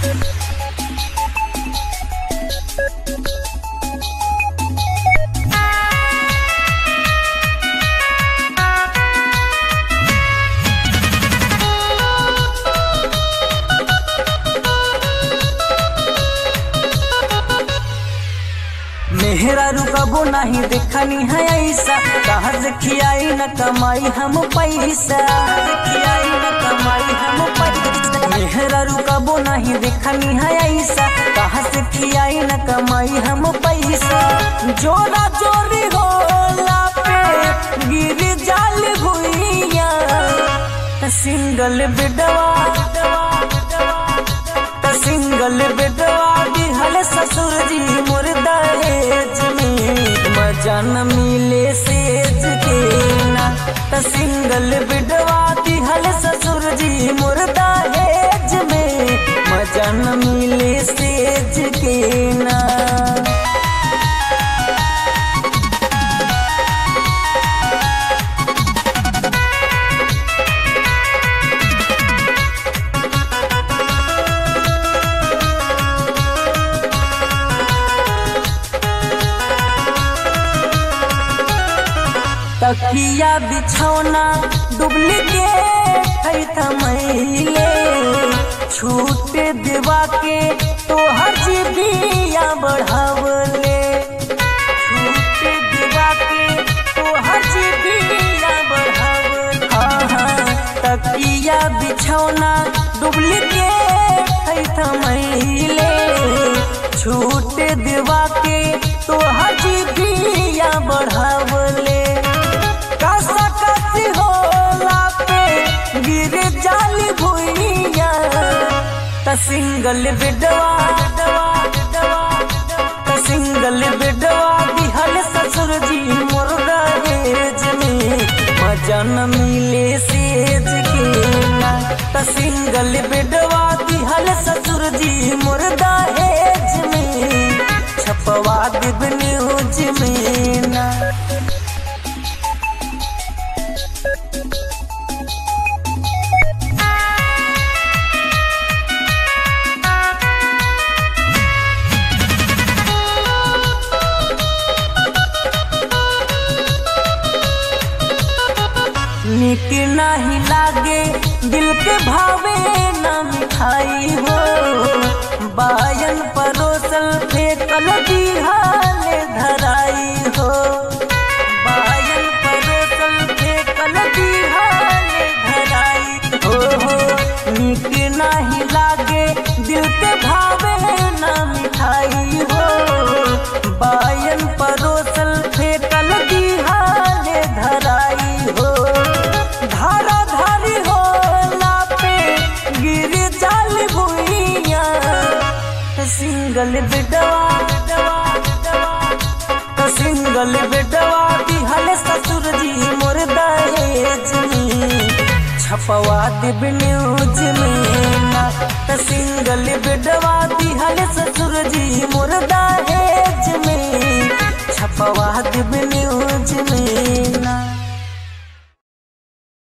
मेहरा रुकबो नहीं देखनी है ऐसा कहा से खियाई न कमाई हम पैसा खियाई न कमाई हम पैसा मेहरा रुकबो नहीं देखनी है ऐसा कहा से खियाई न कमाई हम पैसा जोरा जोरी होला पे गिर जाल भुइया सिंगल बेडवा सिंगल बेडवा दिहल ससुर जी मोर दहेज में मजा न मिले सेज के ना त सिंगल बेडवा दिहल ससुर जी मोर दहेज में मजा न मिले सेज के ना तकिया बिछौना डुप्लीकेट है थमैले छूट देवा के तो हर जीबिया बढ़ावले छूट देवा के तो हर जीबिया बढ़ावले हाँ हाँ तकिया बिछौना डुप्लीकेट है थमैले छूट देवा के तो हर जीबिया बढ़ावले कसकसी होला पे गिर जाली भुइया त सिंगल बेडवा त सिंगल बेडवा दिहल ससुर जी मोर दहेज में मजा न मिले सेज के ना त सिंगल बेडवा दिहल ससुर जी मोर दहेज में छपवा देब न्यूज में ना निक नहीं लागे दिल के भावे न मिठाई हो बायन परोसल फेंकल दिहाल धराई हो बायन परोसल फेंकल दिहाल धराई हो हो निक नहीं लागे दिल के भावे न मिठाई हो बायन परोसल फेंकल दिहाल धराई हो धारा धारी होला पे गिर जाल भुइया सिंगल बेडवा सिंगल बेडवा दिहल ससुर जी मोर दहेज में छपवा देब न्यूज में ना त सिंगल बेडवा दिहल ससुर जी मोर दहेज में छपवा देब न्यूज में ना